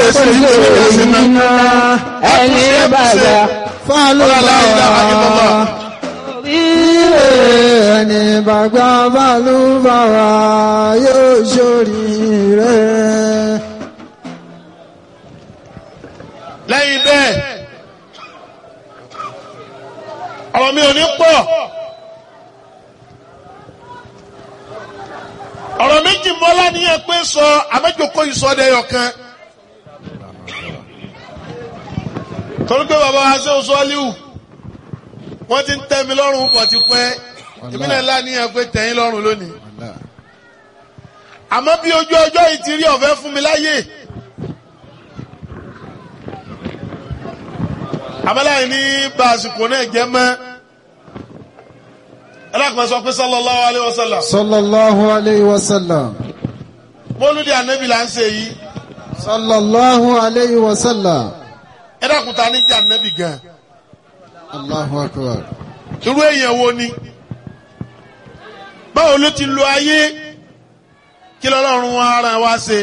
ṣe ní ìṣẹ̀lẹ̀ ẹ̀sìn náà. ẹni bàbá Fálùbáwá. ríre Ẹni bàgbà fálùbáwá yóò ṣoríire. lẹ́yìn bẹ́ẹ̀ ọ̀rọ̀ mi ò ní pọ̀ ọ̀rọ̀ méjì mọ́lá níyẹn pé sọ àmẹ́jọkọ́ ìsọdẹ̀yọ̀ kan torí pé bàbá wa ṣe oṣù ọ́líwù wọ́n ti ń tẹ́ mi lọ́rùn pọ̀ ti pẹ́ ìbílẹ̀ ńlá níyẹn pé tẹ̀yìn lọ́rùn lónìí àmọ́ bí ojú ọjọ́ yìí ti rí ọ̀fẹ́ fún mi láyè. àmàlàyé ní bá àsìkò náà jẹ́ mọ́ ẹlẹ́kùnrin sọ pé sallallahu alayhi wa sallam Sallallahu alayhi wa sallam. mọ́lúdì ànábì là ń ṣe yìí Sallallahu alayhi wa sallam. ẹlẹ́kùnrin ta ní jẹ́ ànábì gan Allahu akbar. irú èèyàn wo ni báwo ló ti lo ayé kí lọ́lọ́run ara wa ṣe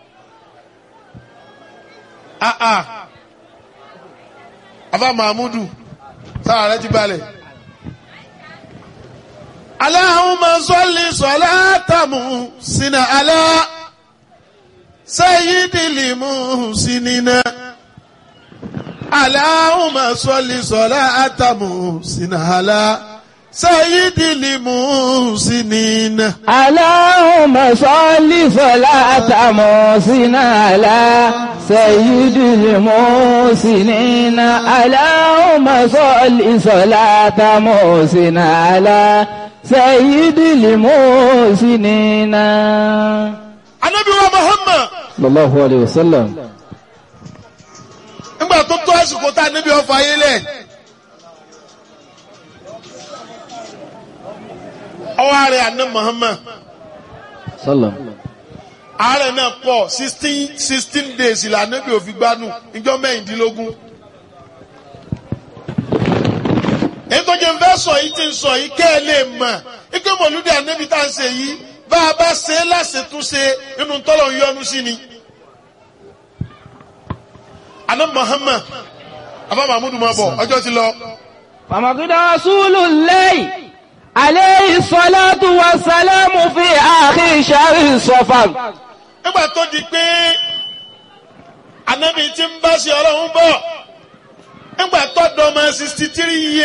ah ah afa mahmudu sára rẹ ti balẹ̀. Allahumma salli salatamu sina ala sayyidil muhsinina. Allahumma salli salatamu sina ala sayyidil muhsinina. Allahumma salli salata musina ala sayyidil musinina Allahumma salli salata musina ala sayyidil musinina Ànábì wa Muhammad sallallahu alayhi wa sallam nígbà tó tó àsìkò tá a níbi ọfà yé lẹ̀. Ọwọ́ ààrẹ àná Muhammad. sallam ààrẹ náà pọ̀ sixteen sixteen days ìlànà bí òfin gbanú ìjọ mẹ́rìndínlógún. èyí tó jẹ́ fẹ́ sọ yìí ti ń sọ yìí kẹ́ ẹ lè mọ̀ ike mọ̀lúdì ànábì tá à ń ṣe yìí bá a bá ṣe é láṣetúnṣe inú tọ́lọ̀ ń yọnu sí ni. àná Muhammad afa mahmudu máa bọ̀ ọjọ́ ti lọ. فمقد رسول الله عليه الصلاة والسلام في آخر شهر صفر nígbà tó di pé ànábì ti ń bá ṣe ọlọ́run bọ̀ nígbà tó dọ́mọ sixty three years.